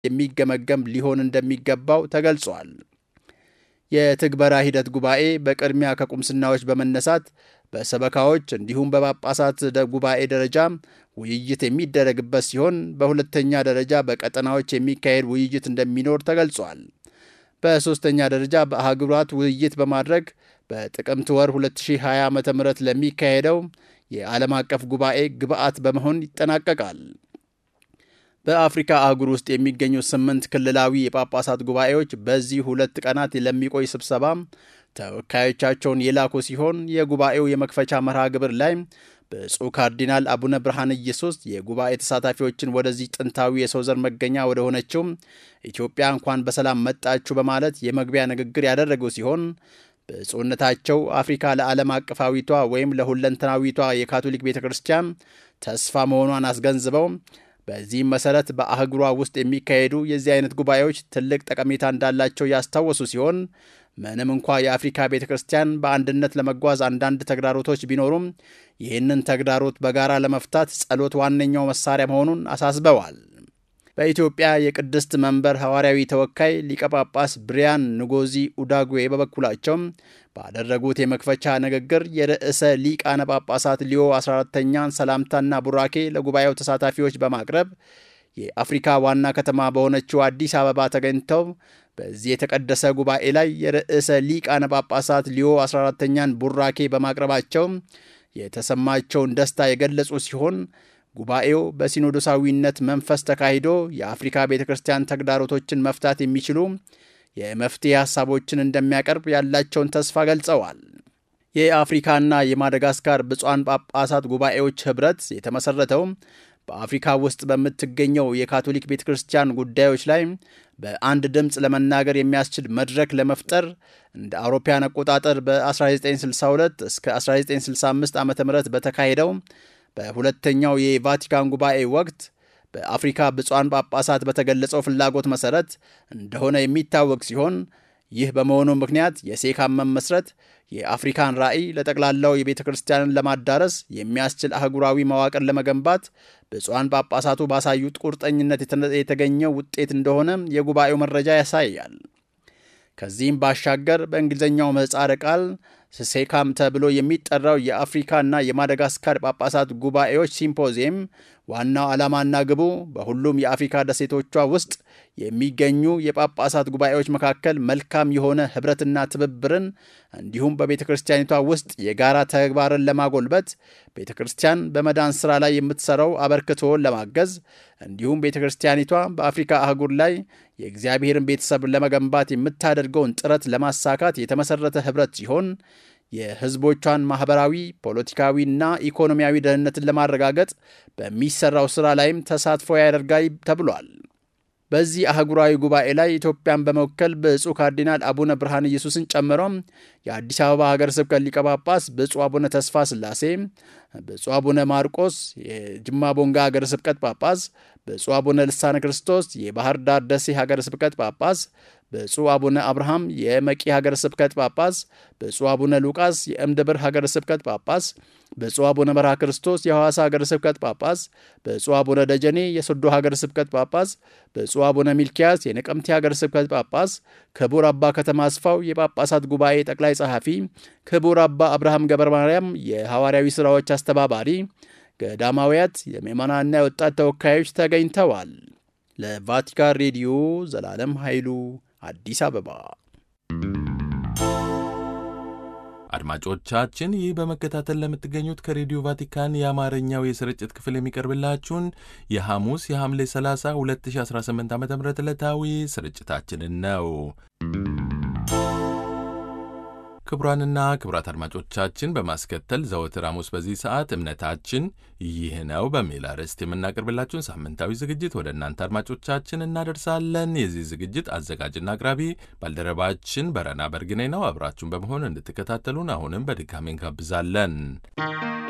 የሚገመገም ሊሆን እንደሚገባው ተገልጿል። የትግበራ ሂደት ጉባኤ በቅድሚያ ከቁምስናዎች በመነሳት በሰበካዎች እንዲሁም በጳጳሳት ጉባኤ ደረጃ ውይይት የሚደረግበት ሲሆን በሁለተኛ ደረጃ በቀጠናዎች የሚካሄድ ውይይት እንደሚኖር ተገልጿል። በሦስተኛ ደረጃ በአህጉራት ውይይት በማድረግ በጥቅምት ወር 2020 ዓ ም ለሚካሄደው የዓለም አቀፍ ጉባኤ ግብዓት በመሆን ይጠናቀቃል። በአፍሪካ አህጉር ውስጥ የሚገኙ ስምንት ክልላዊ የጳጳሳት ጉባኤዎች በዚህ ሁለት ቀናት ለሚቆይ ስብሰባ ተወካዮቻቸውን የላኩ ሲሆን የጉባኤው የመክፈቻ መርሃ ግብር ላይ ብፁዕ ካርዲናል አቡነ ብርሃነ ኢየሱስ የጉባኤ ተሳታፊዎችን ወደዚህ ጥንታዊ የሰው ዘር መገኛ ወደ ሆነችው ኢትዮጵያ እንኳን በሰላም መጣችሁ በማለት የመግቢያ ንግግር ያደረጉ ሲሆን ብፁዕነታቸው አፍሪካ ለዓለም አቀፋዊቷ ወይም ለሁለንተናዊቷ የካቶሊክ ቤተ ክርስቲያን ተስፋ መሆኗን አስገንዝበው በዚህም መሰረት በአህጉሯ ውስጥ የሚካሄዱ የዚህ አይነት ጉባኤዎች ትልቅ ጠቀሜታ እንዳላቸው ያስታወሱ ሲሆን ምንም እንኳ የአፍሪካ ቤተ ክርስቲያን በአንድነት ለመጓዝ አንዳንድ ተግዳሮቶች ቢኖሩም ይህንን ተግዳሮት በጋራ ለመፍታት ጸሎት ዋነኛው መሳሪያ መሆኑን አሳስበዋል። በኢትዮጵያ የቅድስት መንበር ሐዋርያዊ ተወካይ ሊቀ ጳጳስ ብሪያን ንጎዚ ኡዳጉዌ በበኩላቸው ባደረጉት የመክፈቻ ንግግር የርዕሰ ሊቃነ ጳጳሳት ሊዮ 14ተኛን ሰላምታና ቡራኬ ለጉባኤው ተሳታፊዎች በማቅረብ የአፍሪካ ዋና ከተማ በሆነችው አዲስ አበባ ተገኝተው በዚህ የተቀደሰ ጉባኤ ላይ የርዕሰ ሊቃነ ጳጳሳት ሊዮ 14ተኛን ቡራኬ በማቅረባቸው የተሰማቸውን ደስታ የገለጹ ሲሆን ጉባኤው በሲኖዶሳዊነት መንፈስ ተካሂዶ የአፍሪካ ቤተ ክርስቲያን ተግዳሮቶችን መፍታት የሚችሉ የመፍትሄ ሐሳቦችን እንደሚያቀርብ ያላቸውን ተስፋ ገልጸዋል። የአፍሪካና የማደጋስካር ብፁዓን ጳጳሳት ጉባኤዎች ኅብረት የተመሠረተው በአፍሪካ ውስጥ በምትገኘው የካቶሊክ ቤተ ክርስቲያን ጉዳዮች ላይ በአንድ ድምፅ ለመናገር የሚያስችል መድረክ ለመፍጠር እንደ አውሮፓያን አቆጣጠር በ1962 እስከ 1965 ዓ ም በተካሄደው በሁለተኛው የቫቲካን ጉባኤ ወቅት በአፍሪካ ብፁዓን ጳጳሳት በተገለጸው ፍላጎት መሠረት እንደሆነ የሚታወቅ ሲሆን ይህ በመሆኑ ምክንያት የሴካም መመስረት የአፍሪካን ራዕይ ለጠቅላላው የቤተ ክርስቲያንን ለማዳረስ የሚያስችል አህጉራዊ መዋቅር ለመገንባት ብፁዓን ጳጳሳቱ ባሳዩት ቁርጠኝነት የተገኘው ውጤት እንደሆነ የጉባኤው መረጃ ያሳያል። ከዚህም ባሻገር በእንግሊዝኛው ምህጻረ ቃል ሴካም ተብሎ የሚጠራው የአፍሪካና የማደጋስካር ጳጳሳት ጉባኤዎች ሲምፖዚየም ዋናው ዓላማና ግቡ በሁሉም የአፍሪካ ደሴቶቿ ውስጥ የሚገኙ የጳጳሳት ጉባኤዎች መካከል መልካም የሆነ ኅብረትና ትብብርን እንዲሁም በቤተ ክርስቲያኒቷ ውስጥ የጋራ ተግባርን ለማጎልበት ቤተ ክርስቲያን በመዳን ሥራ ላይ የምትሠራው አበርክቶን ለማገዝ እንዲሁም ቤተ ክርስቲያኒቷ በአፍሪካ አህጉር ላይ የእግዚአብሔርን ቤተሰብ ለመገንባት የምታደርገውን ጥረት ለማሳካት የተመሠረተ ኅብረት ሲሆን የሕዝቦቿን ማኅበራዊ፣ ፖለቲካዊና ኢኮኖሚያዊ ደህንነትን ለማረጋገጥ በሚሠራው ሥራ ላይም ተሳትፎ ያደርጋል ተብሏል። በዚህ አህጉራዊ ጉባኤ ላይ ኢትዮጵያን በመወከል ብፁዕ ካርዲናል አቡነ ብርሃነ ኢየሱስን ጨምሮ የአዲስ አበባ ሀገረ ስብከት ሊቀ ጳጳስ ብፁዕ አቡነ ተስፋ ሥላሴ፣ ብፁዕ አቡነ ማርቆስ የጅማ ቦንጋ ሀገረ ስብከት ጳጳስ፣ ብፁዕ አቡነ ልሳነ ክርስቶስ የባህር ዳር ደሴ ሀገረ ስብከት ጳጳስ፣ ብፁዕ አቡነ አብርሃም የመቂ ሀገረ ስብከት ጳጳስ፣ ብፁዕ አቡነ ሉቃስ የእምድብር ሀገረ ስብከት ጳጳስ፣ ብፁዕ አቡነ መርሃ ክርስቶስ የሐዋሳ ሀገረ ስብከት ጳጳስ፣ ብፁዕ አቡነ ደጀኔ የሶዶ ሀገረ ስብከት ጳጳስ፣ ብፁዕ አቡነ ሚልኪያስ የነቀምቴ ሀገረ ስብከት ጳጳስ፣ ክቡር አባ ከተማ አስፋው የጳጳሳት ጉባኤ ጠቅላይ ጸሐፊ፣ ክቡር አባ አብርሃም ገብረ ማርያም የሐዋርያዊ ሥራዎች አስተባባሪ፣ ገዳማውያት፣ የምዕመናንና የወጣት ተወካዮች ተገኝተዋል። ለቫቲካን ሬዲዮ ዘላለም ኃይሉ አዲስ አበባ። አድማጮቻችን ይህ በመከታተል ለምትገኙት ከሬዲዮ ቫቲካን የአማርኛው የስርጭት ክፍል የሚቀርብላችሁን የሐሙስ የሐምሌ 30 2018 ዓ ም ዕለታዊ ስርጭታችንን ነው። ክቡራንና ክቡራት አድማጮቻችን በማስከተል ዘወትር ሐሙስ በዚህ ሰዓት እምነታችን ይህ ነው በሚል አርዕስት የምናቀርብላችሁን ሳምንታዊ ዝግጅት ወደ እናንተ አድማጮቻችን እናደርሳለን። የዚህ ዝግጅት አዘጋጅና አቅራቢ ባልደረባችን በረና በርግኔ ነው። አብራችሁን በመሆን እንድትከታተሉን አሁንም በድጋሚ እንጋብዛለን።